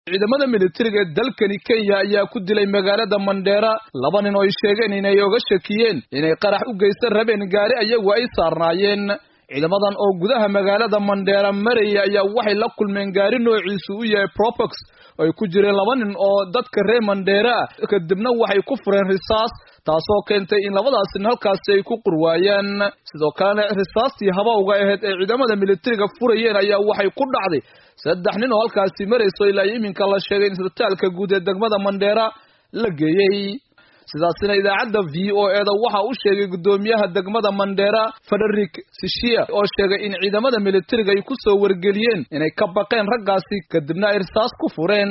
ciidamada militariga ee dalkani kenya ayaa ku dilay magaalada mandheera laba nin oo ay sheegeen inay oga shakiyeen inay qarax u geysan rabeen gaari ayagu ay saarnaayeen ciidamadan oo gudaha magaalada mandheera maraya ayaa waxay la kulmeen gaari noociisu u yahay propex ay ku jireen laba nin oo dadka reer mandheera ah kadibna waxay ku fureen risaas taasoo keentay in labadaas nin halkaasi ay ku qurwaayaan sidoo kalena risaastii habawga ahayd ee ciidamada militariga furayeen ayaa waxay ku dhacday saddex nin oo halkaasi marayso ilaa iminka la sheegay in isbitaalka guud ee degmada mandheera la geeyey sidaasina idaacadda v o eda waxa u sheegay guddoomiyaha degmada mandheera federik sishia oo sheegay in ciidamada militariga ay ku soo wargeliyeen inay ka baqeen raggaasi kadibna ay risaas ku fureen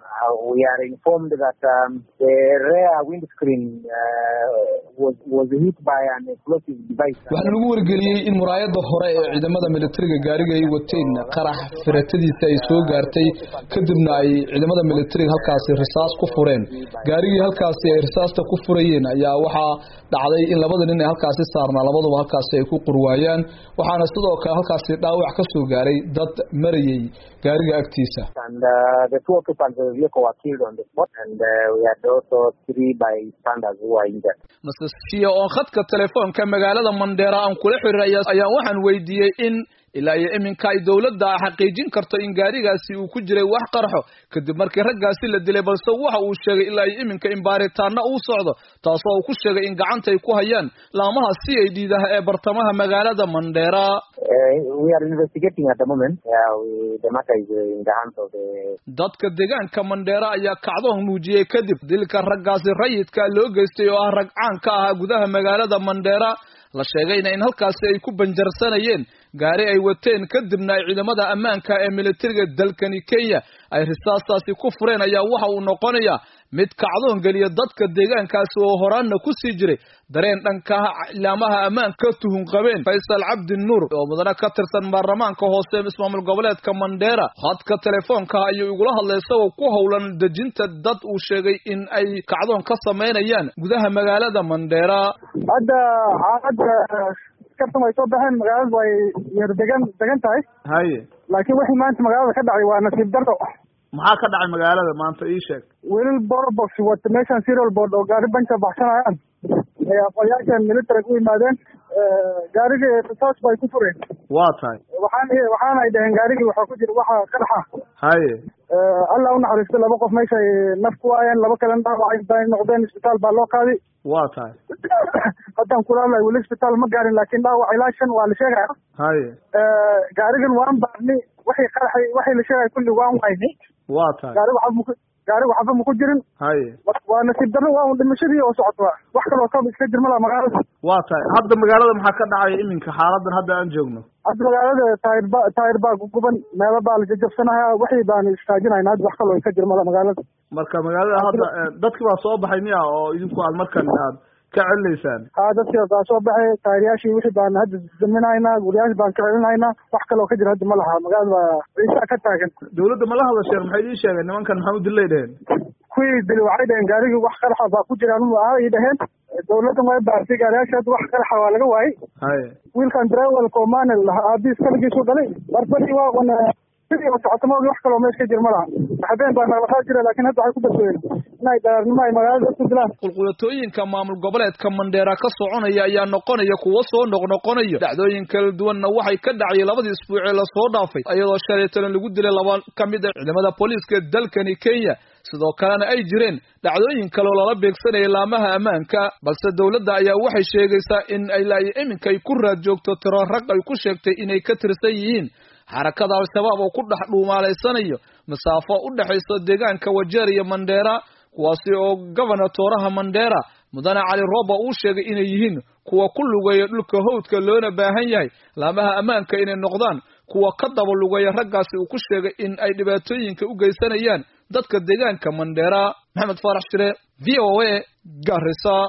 we are informed that um, the rear windscreen uh, was was hit by an explosive device. waxaa lagu wargeliyey in muraayada hore ee ciidamada militariga gaariga ay wateen qarax firatadiisa ay soo gaartay kadibna ay ciidamada militariga halkaasi risaas ku fureen gaarigii halkaasi ay risaasta ku furayeen ayaa waxaa dhacday in labada nin ee halkaasi saarnaa labaduba halkaasi ay ku qurwaayaan waxaana sidoo kale halkaasi dhaawac ka soo gaaray dad marayay gaariga agtiisa And uh, the two occupants of the vehicle were killed on the spot, and uh, we had also three bystanders who were injured. master shia oo khadka telefoonka magaalada mandheera aan kula xiriiraya ayaa waxaan weydiiyey in ilaa iyo iminka ay dowladda xaqiijin karto in gaarigaasi uu ku jiray wax qarxo kadib markii raggaasi la dilay balse waxa uu sheegay ilaa iyo iminka in baaritaana uu socdo taasoo uu ku sheegay in gacanta ay ku hayaan laamaha c i d daha ee bartamaha magaalada mandheera Uh, we are investigating at the moment. Uh, we, the matter is uh, in the hands of the dadka deegaanka mandheera ayaa kacdoon muujiyey kadib dilka raggaasi rayidka loo geystay oo ah rag caan ka ahaa gudaha magaalada mandheera la sheegayna in halkaasi ay ku banjarsanayeen gaari ay wateen kadibna ay ciidamada ammaanka ee militariga dalkani kenya ay risaastaasi ku fureen ayaa waxa uu noqonayaa mid kacdoon geliya dadka deegaankaasi oo horaanna ku sii jiray dareen dhanka ilaamaha ammaanka ka tuhun qabeen faysal cabdi nuur oo mudane ka tirsan baarlamaanka hoose ismaamul goboleedka mandheera khadka telefoonka ayuu igula hadlay isagoo ku howlan dejinta dad uu sheegay in ay kacdoon ka samaynayaan gudaha magaalada mandheera hadda xaaladda kartan way soo baxeen magaaladu way yar degan degan tahay haye laakiin wixii maanta magaalada ka dhacay waa nasiib darro maxaa ka dhacay magaalada maanta ii sheeg welil borbox wata meeshan serial board oo gaari banka baxsanayaan ay aqoonyaashan militariga u yimaadeen gaarigii risaas bay ku fureen waa tahay waxaan waxaana ay dhaheen gaarigii waxaa ku jira waxa qaraxa haye allah u naxariisto laba qof meesha ay naf ku waayeen laba kalena dhaawacay bay noqdeen isbitaal baa loo qaaday waa tahay haddaan kula hadlay weli isbitaal ma gaarin laakiin dhaawac ilaa shan waa la sheegaya haye gaarigan waan baarni waxay qaraxay waxay la sheegaya kulli waan wayni waa tahay gaariga waxba maku gaariga waxba maku jirin haye waa nasiib darro waa un dhimashadii oo socota wax kaloo kaba iska jirma laha magaalada waa tahay hadda magaalada maxaa ka dhacaya iminka xaaladan hadda aan joogno hadda magaalada taayir ba taayir baa guguban meelo baa la jajabsanaya wixii baan istaajinayna hadda wax kaloo iska jirma laha magaalada marka magaalada hadda dadki baa soo baxay miya oo idinku aad markan aad ka celinaysaan ha dadkii baa soo baxay taayiryaashii wixii baan hadda daminaynaa guriyaashi baan ka celinaynaa wax kaloo ka jira hadda ma laha magaalada baa ciisa ka taagan dawladda ma la hadasheen maxay idin sheegeen nimankan maxaa u dilay dheheen kuwii dili waxay dhaheen gaarigii wax qaraxa baa ku jiraan ay dhaheen dawladdan way baartay gaariyaasha hadda wax qaraxa waa laga waayey haye wiilkan drywelka oo maanel lahaa aabiis kaligiisu dhalay barbadii waa un sidii oo socota maogi wax kaloo meesha ka jir ma laha habeen baa naqlaqaa jira laakiin hadda waxay ku badbooyeen inay daraarnimo ay magaalada isku dilaan qulqulatooyinka maamul goboleedka mandheera ka soconaya ayaa noqonaya kuwo soo noqnoqonayo dhacdooyin kala duwanna waxay ka dhacay labadii isbuucee lasoo dhaafay iyadoo shalay talan lagu dilay laba ka mid a ciidamada booliiska dalkani kenya sidoo kalena ay jireen dhacdooyin kaleoo lala beegsanayay laamaha ammaanka balse dowladda ayaa waxay sheegaysaa in ay laayo iminka ay ku raad joogto tiro rag ay ku sheegtay inay ka tirsan yihiin xarakada al-shabaab oo ku dhex dhuumaalaysanayo masaafo u dhexayso deegaanka wajeer iyo mandheera kuwaasi oo gobernatoraha mandheera mudane cali roba uu sheegay inay yihiin kuwa ku lugeeya dhulka hawdka loona baahan yahay laamaha ammaanka inay noqdaan kuwa ka daba lugeeya raggaasi uu ku sheegay in ay dhibaatooyinka u geysanayaan dadka deegaanka mandheera maxamed faarax shire v o a garisa